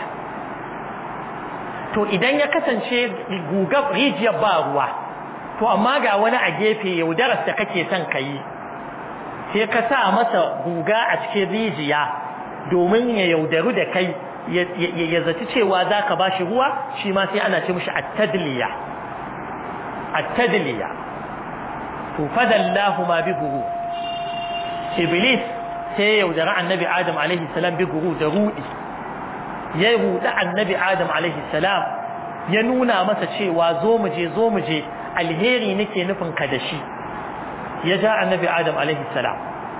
to idan ya kasance guga rijiyar ba ruwa to amma ga wani a gefe yaudarar da kake son ka yi sai ka sa masa guga a cikin rijiya domin ya yaudaru da kai ya zaci cewa za ka ba shi ruwa shi ma sai ana ce mishi attadliya attadliya to fadallahu ma bi guru iblis sai ya yaudari annabi adam alaihi salam bi guru da rudi ya rudi annabi adam alaihi salam ya nuna masa cewa zo mu je zo mu je alheri nake nufin ka da shi ya ja annabi adam alaihi salam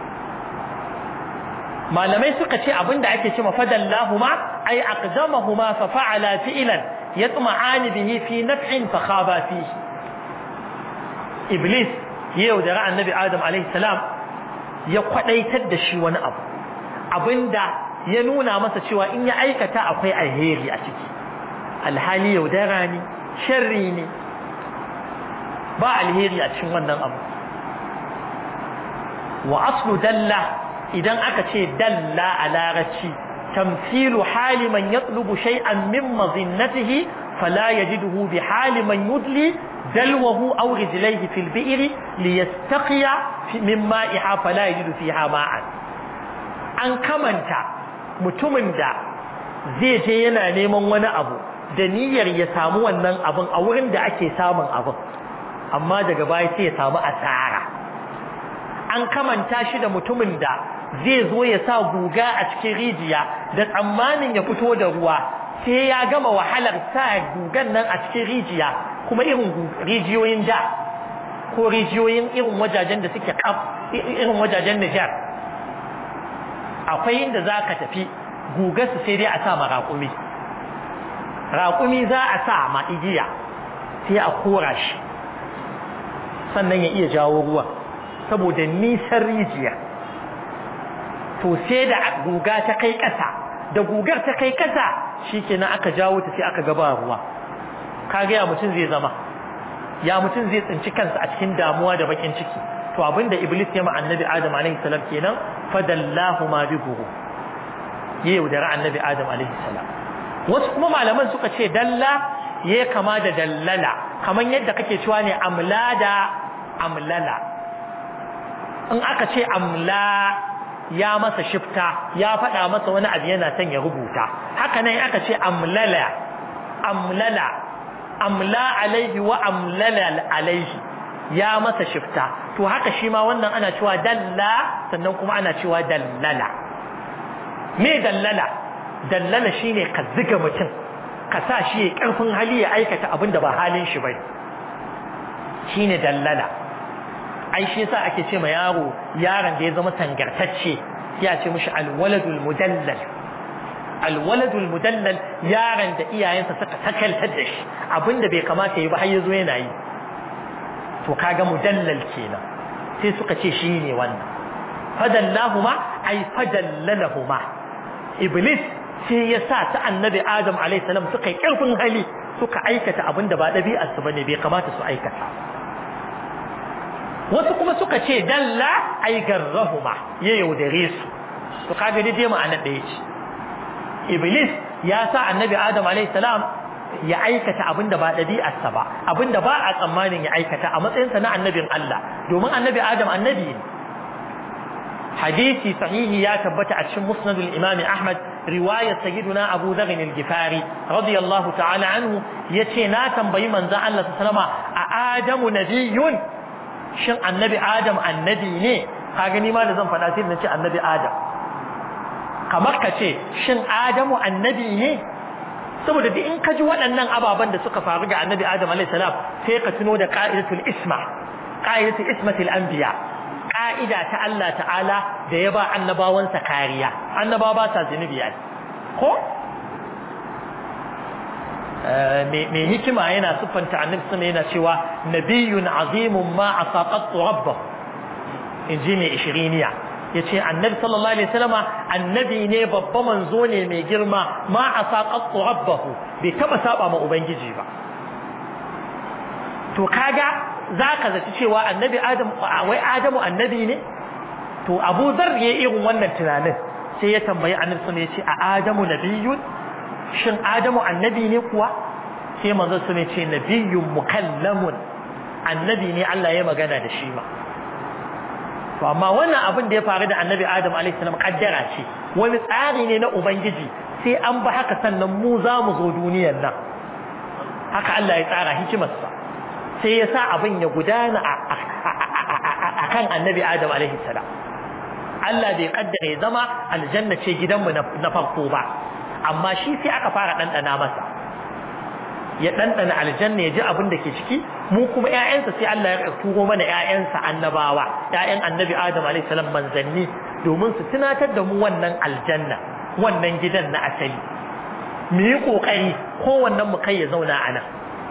malamai suka ce abinda ake ce mafadallahuma ay aqdamahuma fa fa'ala fi'lan yatma'ani bihi fi naf'in fa khaba fihi iblis yau da annabi adam alaihi salam ya kwadaitar da shi wani abu abinda ya nuna masa cewa in ya aikata akwai alheri a ciki alhali yaudara ne sharri ne ba alheri a cikin wannan abu wa aslu dalla idan aka ce dalla a larabci tamthilu hali man yatlubu shay'an min mazinnatihi fala yajiduhu bi hali man yudli dalwahu aw rijlayhi fil bi'ri liyastaqiya min ma'iha fala yajidu fiha ma'an an kamanta mutumin da zai je yana neman wani abu da niyyar ya samu wannan abun a wurin da ake samun abun amma daga baya sai ya samu asara an kamanta shi da mutumin da zai zo ya sa guga a cikin rijiya da tsammanin ya fito da ruwa sai ya gama wahalar sa gugan nan a cikin rijiya kuma irin rijiyoyin da ko rijiyoyin irin wajajen da suke kaf irin wajajen Nijar akwai inda za ka tafi guga su sai dai a sa ma raƙumi raƙumi za a sa ma igiya sai a kora shi sannan ya iya jawo ruwa saboda nisan rijiya to sai da guga ta kai ƙasa da gugar ta kai ƙasa shikenan aka jawo ta sai aka gaba ruwa kaga ya mutum zai zama ya mutum zai tsinci kansa a cikin damuwa da bakin ciki to abinda iblis ya ma annabi adam alaihi salam kenan fadallahu ma bi guru ya yaudara annabi adam alaihi salam wasu kuma malaman suka ce dalla ya kama da dallala kamar yadda kake cewa ne amla da amlala in aka ce amla ya masa shifta ya faɗa masa wani abu yana son ya rubuta haka nan aka ce amlala amlala amla alaihi wa amlala alaihi ya masa shifta to haka shi ma wannan ana cewa dalla sannan kuma ana cewa dallala me dallala dallala shine ka ziga mutum ka sa shi ya karfin hali ya aikata abin da ba halin shi bai shine dallala ai shi yasa ake ce ma yaro yaron da ya zama tangartacce ya ce mishi alwaladul mudallal alwaladul mudallal yaron da iyayensa suka takaltar da shi abinda bai kamata yi ba har yazo yana yi to kaga mudallal kenan sai suka ce shi ne wannan fadallahuma ai fadallalahuma iblis sai ya sa ta annabi adam alaihi salam suka yi karfin hali suka aikata abinda ba ɗabi'arsu bane bai kamata su aikata wasu kuma suka ce dalla ai garrahuma ya yaudare su to kaga dai ma'ana ɗaya ce iblis ya sa annabi adam alayhi salam ya aikata abinda ba ɗabi'arsa ba abinda ba a tsammanin ya aikata a matsayinsa na annabin Allah domin annabi adam annabi ne hadisi sahihi ya tabbata a cikin musnadul imam ahmad riwayar sayyiduna abu dharr al-gifari radiyallahu ta'ala anhu yace na tambayi manzon Allah sallama a adamu nabiyyun shin annabi adam annabi ne ka gani ma da zan faɗa sai na ce annabi adam kamar ka ce shin adamu annabi ne saboda duk in ka ji waɗannan ababen da suka faru ga annabi adam alayhi salam sai ka tuno da qa'idatul isma qa'idatul ismatil anbiya ka'ida ta Allah ta'ala da ya ba annabawansa kariya annaba ba sa zunubi ai ko mai hikima yana siffanta annabi sama yana cewa nabiyyun azimun ma asaqatu rabbahu inji mai ishiriniya yace annabi sallallahu alaihi wasallama annabi ne babba manzo ne mai girma ma asaqatu rabbahu bai taba saba ma ubangiji ba to kaga zaka zaci cewa annabi adam wai adamu annabi ne to Abu Dharr ya irin wannan tunanin sai ya tambayi annabi sun ya ce a adamu nabiyyun shin adamu annabi ne kuwa sai manzo sun ya ce nabiyyun mukallamun annabi ne Allah ya magana da shi ma to amma wannan abin da ya faru da annabi adam alaihi salam kaddara ce wani tsari ne na ubangiji sai an ba haka sannan mu za mu zo duniyar nan haka Allah ya tsara hikimarsa sai ya sa abin ya gudana a kan annabi adam alaihi salam Allah bai kaddara ya zama aljanna ce gidanmu na farko ba amma shi sai aka fara ɗanɗana masa ya ɗanɗana aljanna ya ji abin da ke ciki mu kuma ƴaƴansa sai Allah ya turo mana ƴaƴansa annabawa ƴaƴan annabi Adam alayhi salam manzanni domin su tunatar da mu wannan aljanna wannan gidan na asali mu yi kokari kowannen mu kai ya zauna a nan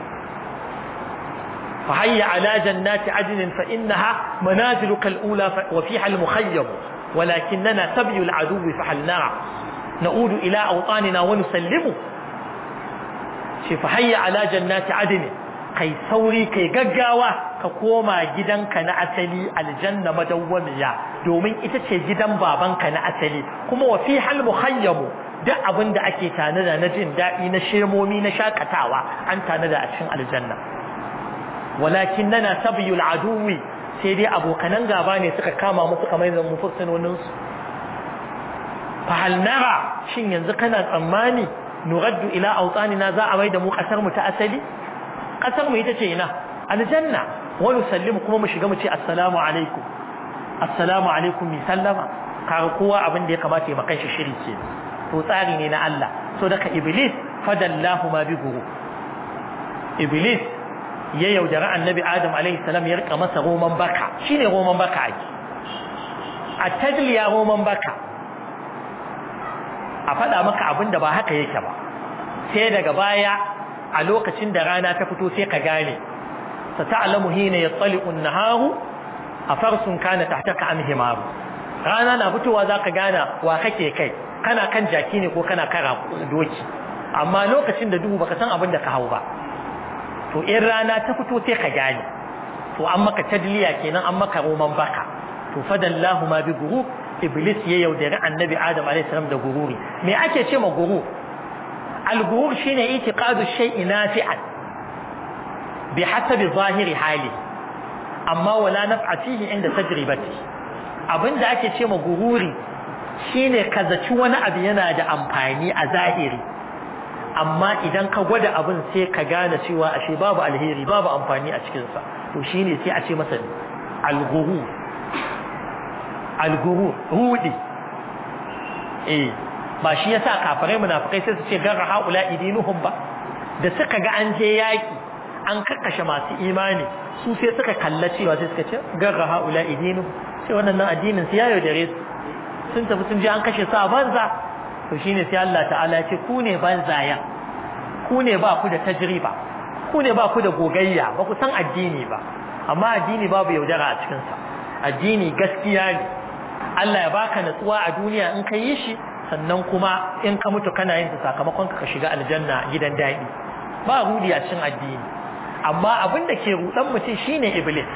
fa hayya ala jannati adnin fa innaha manaziluka al-ula wa fiha al-mukhayyam ولكننا سبي العدو فحلنا نعود إلى أوطاننا ونسلمه فهيا على جنات عدن kai sauri kai gaggawa ka koma gidanka na asali aljanna madawwamiya domin ita ce gidan babanka na asali kuma wa fi hal mukhayyamu duk abin da ake tanada na jin daɗi na shemomi na shakatawa an tanada a cikin aljanna walakin nana sabiyul aduwi sai dai abokanan gaba ne suka kama mu suka mai mu fursunonin su fa hal nara shin yanzu kana tsammani nuraddu ila awtanina za a mai da mu kasar mu ta asali kasar mu ita ce ina aljanna wa nusallimu kuma mu shiga mu ce assalamu alaikum assalamu alaikum mi sallama kaga kowa abin da ya kamata ya makan shi shiri ce to tsari ne na Allah so daga iblis fadallahu ma bi guru iblis ya yaudara annabi adam alaihi salam ya rika masa roman baka shine roman baka ake a tadliya roman baka a faɗa maka abin da ba haka yake ba sai daga baya a lokacin da rana ta fito sai ka gane sa ta'lamu hina yattali'u an-naharu afarsun kana tahtaka am himaru rana na fitowa zaka gana wa kake kai kana kan jaki ne ko kana kara doki amma lokacin da duhu baka san abin da ka hau ba to in rana ta fito sai ka gane to an maka tadliya kenan an maka roman baka to fadallahu ma bi guru iblis ya yaudari annabi adam alayhi salam da gururi me ake ce ma guru al-gurur shine itiqadu shay'in nafi'an bi hasabi zahiri hali amma wala naf'a fihi inda tajribati abinda ake ce ma gururi shine ka zaci wani abu yana da amfani a zahiri amma idan ka gwada abin sai ka gane cewa ashe babu alheri babu amfani a cikinsa to shine sai a ce masa al-gurur al-gurur rudi eh ba shi yasa kafirai munafikai sai su ce garra haula idinuhum ba da suka ga an je yaki an kakkashe masu imani su sai suka kalla cewa sai suka ce garra haula idinu sai wannan addinin su yayo dare su sun tafi sun je an kashe su a banza to shine sai Allah ta'ala ya ce ku ne banzaya ku ne ba ku da tajriba ku ne ba ku da gogayya ba ku san addini ba amma addini babu yaudara a cikin sa addini gaskiya ne Allah ya baka natsuwa a duniya in ka yi shi sannan kuma in ka mutu kana yin sakamakon ka shiga aljanna gidan daɗi ba rudi a cikin addini amma abin da ke rudan mutum shine iblis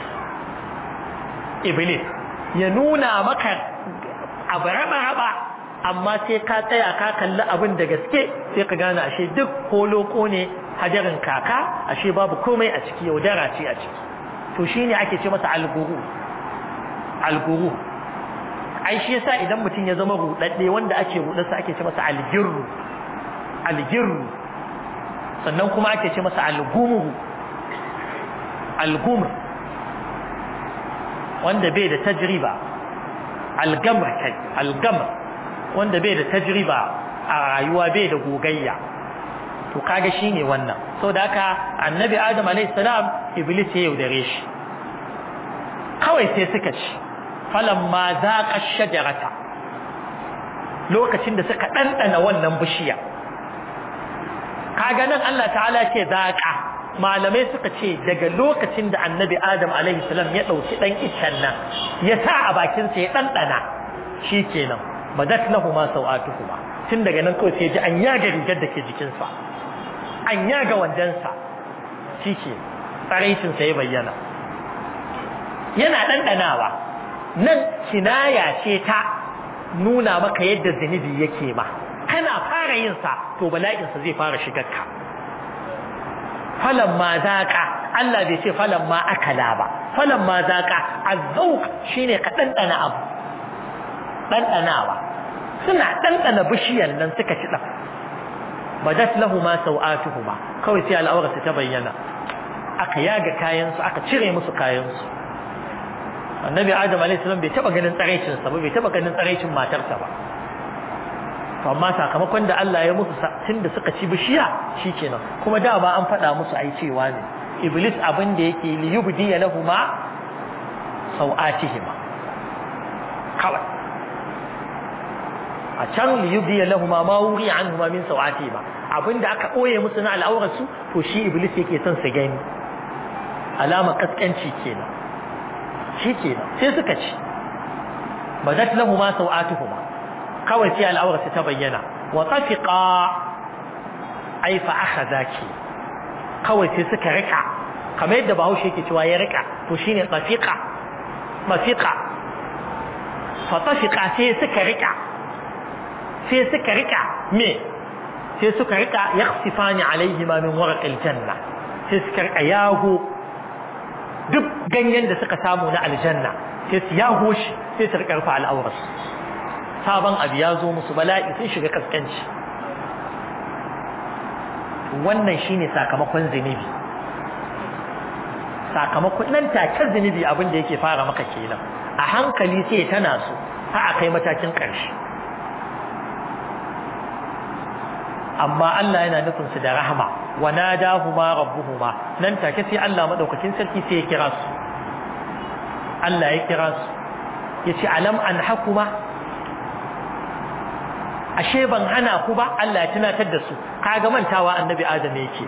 iblis ya nuna maka abu raba amma sai ka tsaya ka kalli abin da gaske sai ka gane ashe duk koloko ne hajarin kaka ashe babu komai a ciki yaudara ce a ciki to shine ake ce masa alguru alguru ai shi yasa idan mutum ya zama rudadde wanda ake rudarsa ake ce masa aljirru aljirru sannan kuma ake ce masa algumru algumr wanda bai da tajriba algamr kai algamr wanda bai da tajriba a rayuwa bai da gogayya to kaga shine wannan saboda haka annabi adam alayhi salam iblis ya yaudare shi kawai sai suka ci falamma zaqa shajarata lokacin da suka dandana wannan bishiya kaga nan Allah ta'ala ce zaqa malamai suka ce daga lokacin da annabi adam alaihi salam ya dauki dan iccen nan ya sa a bakin sa ya dandana shikenan badat lahuma sawatuhuma tun daga nan kawai sai ji an yaga rigar da ke jikinsa an yaga wandansa shike tsaraicin sa ya bayyana yana ɗanɗanawa nan kinaya ce ta nuna maka yadda zunubi yake ma kana fara yin sa to bala'insa zai fara shigar ka falan ma zaƙa Allah bai ce falan ma akala ba falan ma zaƙa azzauq shine ka ɗanɗana abu ɗanɗanawa suna ɗanɗana bishiyar nan suka ci ɗan badat lahuma sau'atuhuma kawai sai al'aurarsa ta bayyana aka yaga kayansu aka cire musu kayansu annabi adam alaihi salam bai taba ganin tsaraicin sa ba bai taba ganin tsaraicin matarsa ba to amma sakamakon da Allah ya musu tunda suka ci bishiya shikenan kuma da ba an faɗa musu ai cewa ne iblis abin da yake li yubdi lahuma sau'atihima kawai a can li yubdi lahuma ma wuri anhuma min sau'atihima abinda aka ɓoye musu na al'aurarsu to shi iblis yake son su gani alama kaskanci kenan shi kenan sai suka ci badat lahuma sau'atuhuma kawai sai al'aurarsu ta bayyana wa tafiqa ai fa akhadaki kawai sai suka rika kamar yadda bahaushe yake cewa ya rika to shine tafiqa tafiqa fa tafiqa sai suka rika sai suka rika me sai suka rika yakhsifani alaihima min warqil janna sai suka rika yago duk ganyen da suka samu na aljanna sai su yago shi sai su rika rufa al'auras sabon abu ya zo musu bala'i sun shiga kaskanci wannan shine sakamakon zunubi sakamakon nan take zunubi abin da yake fara maka kenan a hankali sai tana so har a kai matakin ƙarshe amma Allah yana nufin su da rahama wa nadahuma rabbuhuma nan take sai Allah madaukakin sarki sai ya kira su Allah ya kira su yace alam an hakuma ashe ban hana ku ba Allah ya tunatar da su kaga mantawa annabi Adam yake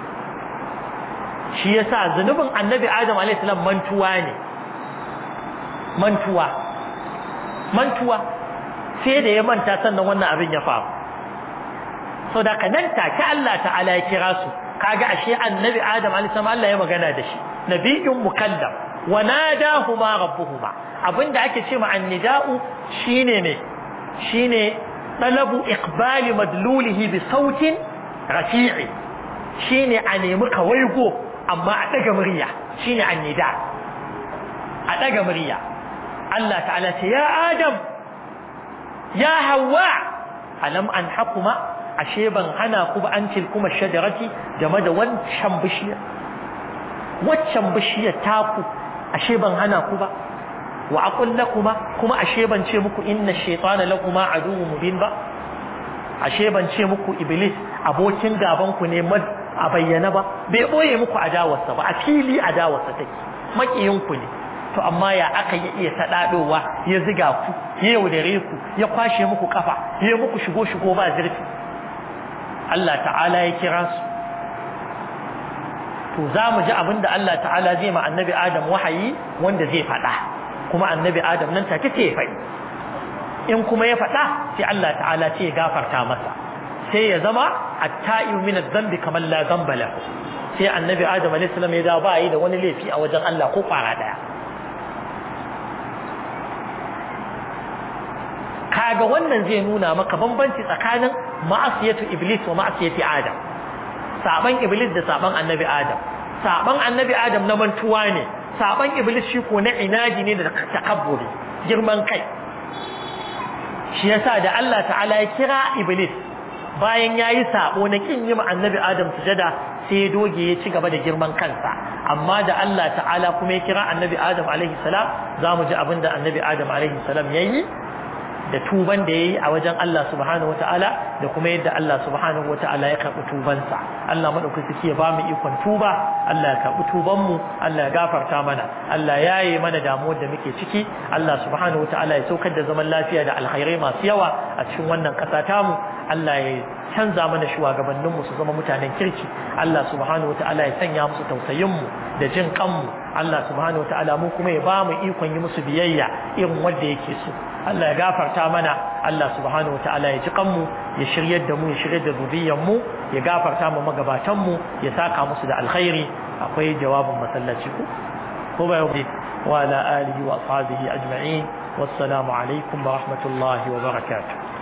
shi yasa zanubin annabi Adam alayhi salam mantuwa ne mantuwa mantuwa sai da ya manta sannan wannan abin ya faru so da ka nan take Allah ta'ala ya kira su kaga ashe annabi Adam alayhi salam Allah ya magana da shi nabiyyun mukallam wa nadahuma rabbuhuma abinda ake ce ma annida'u shine ne shine talabu iqbali madlulihi bi sautin rafi'i shine a nemi kawaigo amma a daga murya shine annida a daga murya Allah ta'ala ce ya Adam ya Hawwa alam an hakuma ashe ban hana ku ba an tilkuma shajarati game da wancan bishiyar waccan bishiyar taku ashe ban hana ku ba wa aqul lakuma kuma ashe ban ce muku inna shaytana lakuma aduwwun mubin ba ashe ban ce muku iblis abokin gaban ku ne a bayyana ba bai boye muku adawarsa ba a fili adawarsa take makiyin ku ne to amma ya aka yi iya sadadowa ya ziga ku ya yaudare ku ya kwashe muku kafa ya muku shigo shigo ba zurfi Allah ta'ala ya kira su to za mu ji abin da Allah ta'ala zai ma annabi Adam wahayi wanda zai faɗa kuma annabi Adam nan take ce ya faɗi in kuma ya faɗa sai Allah ta'ala ce ya gafarta masa sai ya zama at-ta'ibu min adh-dhanbi kamar la dhanba lahu sai annabi Adam alayhi salam ya dawo ba yi da wani laifi a wajen Allah ko kwara daya kaga wannan zai nuna maka bambanci tsakanin ma'asiyatu iblis wa ma'asiyati adam saban iblis da saban annabi adam saban annabi adam na mantuwa ne saban iblis shi ko na inadi ne da takabburi girman kai shi yasa da Allah ta'ala ya kira iblis bayan yayi sabo na kin yi ma annabi adam sujada sai ya doge ya ci gaba da girman kansa amma da Allah ta'ala kuma ya kira annabi adam alaihi salam zamu ji abinda annabi adam alaihi salam yayi da tuban da yayi a wajen Allah subhanahu wataala da kuma yadda Allah subhanahu wataala ya karbi tubansa Allah madaukaki ya ba mu ikon tuba Allah ya karbi tuban mu Allah ya gafarta mana Allah ya yi mana damuwar da muke ciki Allah subhanahu wataala ya saukar da zaman lafiya da alkhairai masu yawa a cikin wannan kasa tamu Allah ya canza mana shugabannin mu su zama mutanen kirki Allah subhanahu wataala ya sanya musu tausayin mu da jin kanmu Allah subhanahu wataala mu kuma ya ba mu ikon yi musu biyayya irin wanda yake so Allah ya gafarta mana Allah subhanahu wataala ya ji kanmu ya shiryar da mu ya shiryar da zuriyar mu ya gafarta mu magabatan mu ya saka musu da alkhairi akwai jawabin masallaci ko ko ba yau wa ala alihi wa ashabihi ajma'in wassalamu alaikum wa rahmatullahi wa barakatuh